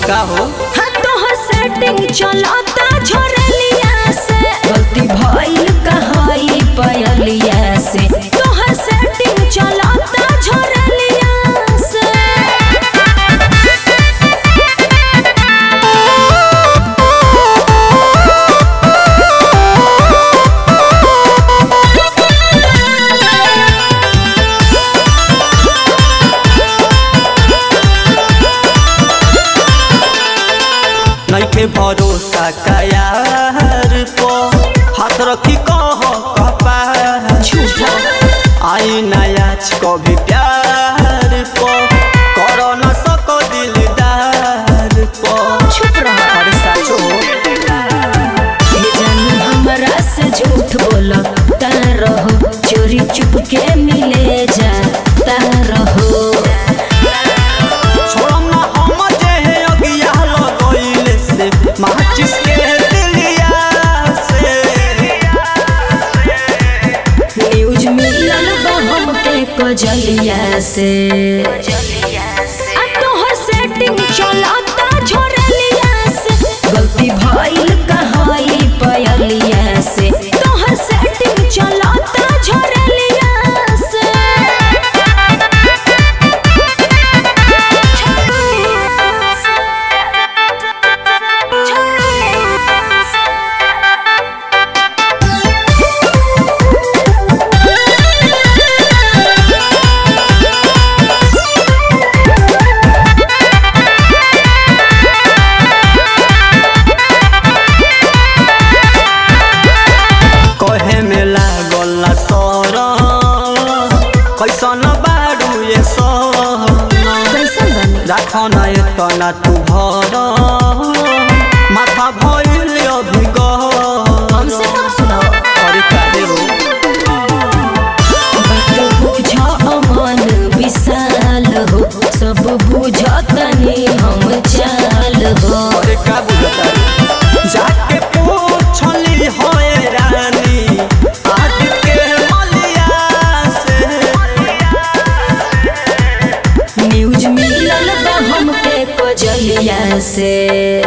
का हो हाँ तोहर सेटिंग चलता झोरलिया से गलती भइल कहई पयलिया से तोहर सेटिंग चलता झोरलिया से नइखे भरोसा कयार पो हाथ रखी कह कपार झूठा आई नयाच कभी प्यार पो करो न सको दिलदार पो चुप रह अरे साचो हे जानू हमरा से झूठ बोलो ता रहो चोरी चुप के मिले जा ता रहो छोड़म ना हम जे है अगिया लगोइले से माचिस के दिलिया से न्यूज मिलल बा हमके कजलिया से आ तोहर सेटिंग चलता झोरलिया से गलती भइल कहई पयलिया से तोहर सेटिंग चलता झोरलिया से कहे में लागल ना सर कैसन बारू ये सर कैसन बनी राख ना एतना तू भर माथा भइल अभी हमसे कब सुनाओ अरे काहे हो बात बुझ अमन विशाल हो सब बुझ तनी हम चाल हो अरे का बुझता जाके पूछली होए रानी आज के मलिया से न्यूज मिलल बा हमके कजलिया से